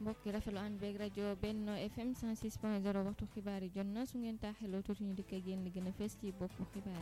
mbokk yi rafetlu ànd beeg rajo Benno FM 106.0 waxtu xibaar yi jot na su ngeen taaxeloo tuuti ñu dikk ak yéen li gën a fees ci boppu xibaar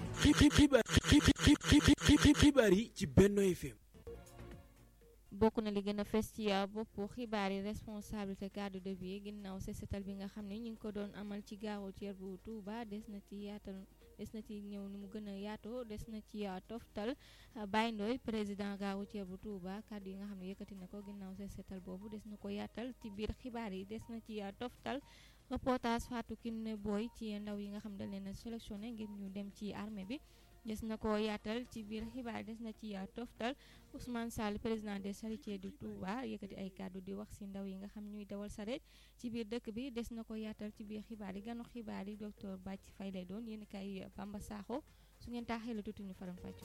yi. xibaar yi ci Benno FM. bokk na li gën a fes ci boppu xibaar yi responsabilité garde de vie ginnaaw sesetal bi nga xam ne ñu ngi ko doon amal ci gaaru ceer bu Touba des na ci yaatal des na ci ñëw ni mu gën a yaatoo des na ci toftal Baye Ndoye président gaaru ceer bu Touba kàddu yi nga xam ne yëkkati na ko ginnaaw sesetal boobu des na ko yaatal ci biir xibaar yi des na ci toftal reportage Fatou Kiné Boy ci ndaw yi nga xam dañ leen a sélectionné ngir ñu dem ci armée bi des na ko yaatal ci biir xibaar des na ci toftal Ousmane Sall président des charretiers du Touba yëkkati ay kàddu di wax si ndaw yi nga xam ñuy dawal sareet ci biir dëkk bi des na ko yaatal ci biir xibaar yi ganu xibaar yi docteur Bàcc Fay lay doon yéen kay Bamba Sakho su ngeen taaxee la tuuti ñu faram fàcc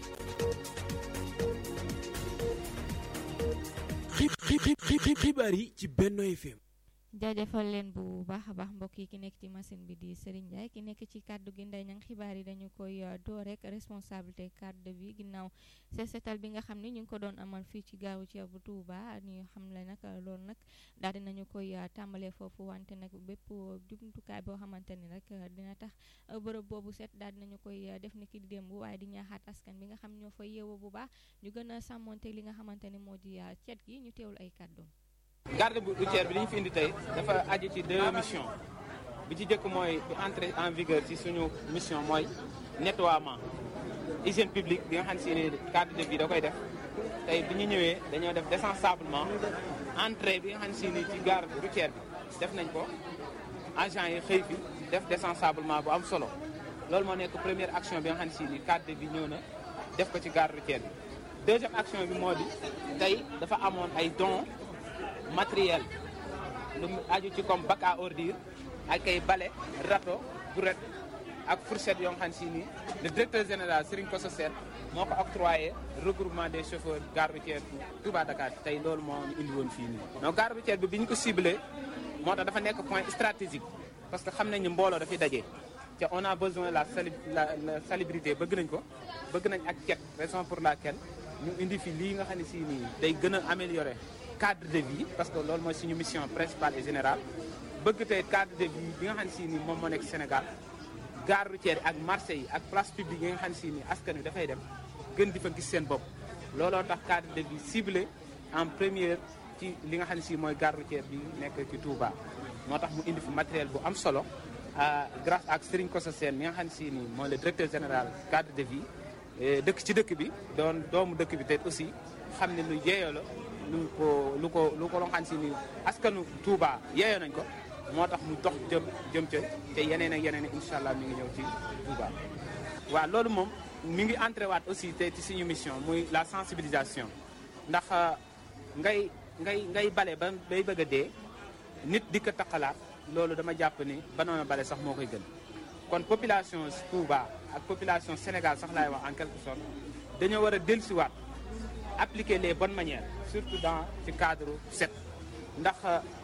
ko xibaar yi ci Benno FM jaajëfal leen bu baax a baax mbokk yi ki nekk ci machine bi di Serigne Ndiaye ki nekk ci kàddu gi nday ñang xibaar yi dañu koy door rek responsabilité cadre de vie ginnaaw seetal bi nga xam ne ñu ngi ko doon amal fii ci gaawu ci bu Touba ñu xam le nag loolu nag daal dinañu koy tàmbalee foofu wante nag bépp jumtukaay boo xamante ni rek dina tax bërëb boobu set daal dinañu koy def ni ki di démb waaye di ñaaxaat askan bi nga xam ñoo fay yeewoo bu baax ñu gën a sàmmonte li nga xamante ni moo di cet gi ñu teewul ay kàddoom garde routière bi li ñu fi indi tey dafa aju ci deux missions bi ci jëkk mooy bi entrer en vigueur ci suñu mission mooy nettoiement hygiène publique bi nga xam si ni cadre de vie da koy def tey bi ñu ñëwee dañoo def désensablement entrée bi nga xam si ni ci garde routière bi def nañ ko agent yi xëy fi def désensablement bu am solo loolu moo nekk première action bi nga xam si ni cadre de vie ñëw na def ko ci garde routière bi deuxième action bi moo di tey dafa amoon ay dons matériel lu mu aju ci comme bac à ordures ak ay balai râteau gourette ak fourchette yoo xam si ni le directeur général Serigne Kosso Sène moo ko octroyé regroupement des chauffeurs gare routière Touba Dakar tey loolu moo ñu indi woon fii nii. donc gare routière bi bi ñu ko ciblé moo tax dafa nekk point stratégique parce que xam nañ ni mbooloo dafay daje te on a besoin la sali la salubrité bëgg nañ ko bëgg nañ ak cet raison pour laquelle ñu indi fi lii nga xam ne si nii day gën a améliorer. cadre de vie parce que loolu mooy suñu mission principale et générale bëgg tey cadre de vie bi nga xam ne si ni moom moo nekk Sénégal gare routière ak marché yi ak place publique yi nga xam ne si ni askan wi dafay dem gën di fa gis seen bopp looloo tax cadre de vie ciblé en première ci li nga xam ne si mooy gare routière bi nekk ci Touba moo tax mu indi fi matériel bu am solo grâce ak Serigne Kosso Sène mi nga xam ne si ni mooy le directeur général cadre de vie dëkk ci dëkk bi doon doomu dëkk bi te aussi xam ne lu yeeyoo la lu ko lu ko lu ko loo xam si ni askanu Touba yeeyoo nañ ko moo tax mu dox jëm jëm ca te yeneen ak yeneen incha allah mi ngi ñëw ci Touba. waaw loolu moom mi ngi entré waat aussi te ci suñu mission muy la sensibilisation ndax ngay ngay ngay bale ba bay bëgg a dee nit di ko taqalaat loolu dama jàpp ni banoon a bale sax moo koy gën kon population Touba ak population Sénégal sax laay wax en quelque sorte dañoo war a dellusiwaat appliquer les bonnes manières. surtout dans ci cadre set ndax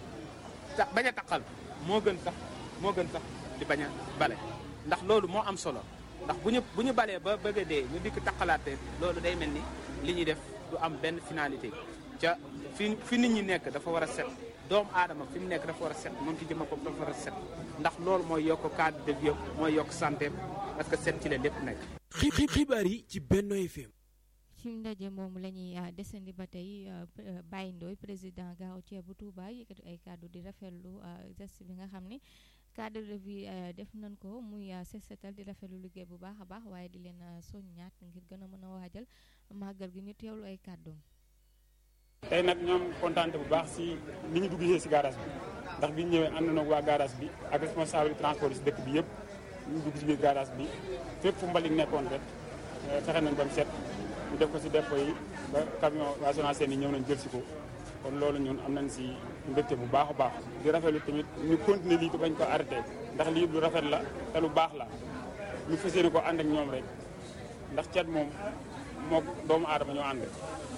bañ a taqal moo gën sax moo gën sax di bañ a bale ndax loolu moo am solo ndax bu ñu bu ñu balee ba bëgg a dee ñu dikk taqalaate loolu day mel ni li ñuy def du am benn finalité ca fi fi nit ñi nekk dafa war a set doomu aadama fi mu nekk dafa war a set moom ci jëma bopp dafa war a set ndax loolu mooy yokk cadre de vie mooy yokk santé parce que set ci la lépp nekk xibaar yi ci Benno FM ci ndaje moomu la ñuy desandi ba tey Baye Ndoye président gaaw ceer bu Touba yëkkati ay kàddu di rafetlu geste bi nga xam ni cadre de vie def nañ ko muy seetal di rafetlu liggéey bu baax a baax waaye di leen soññaat ngir gën a mën a waajal màggal gi ñu teewlu ay kàddoom. tey nag ñoom kontaan bu baax si ni ñu dugg si garage bi ndax bi ñu ñëwee ànd na waa garage bi ak responsable transport si dëkk bi yëpp ñu dugg si biir garage bi fépp fu mbalit nekkoon rek fexe nañ ba mu set. ñu def ko ci dépôt yi ba camion waa Sonacos yi ñëw nañ jël si ko kon loolu ñun am nañ ci mbégte bu baax a baax di rafetlu tamit ñu continuer lii te bañ ko arrêté ndax lii lu rafet la te lu baax la ñu fas yéene ko ànd ak ñoom rek ndax cet moom moo doomu aadama ñoo ànd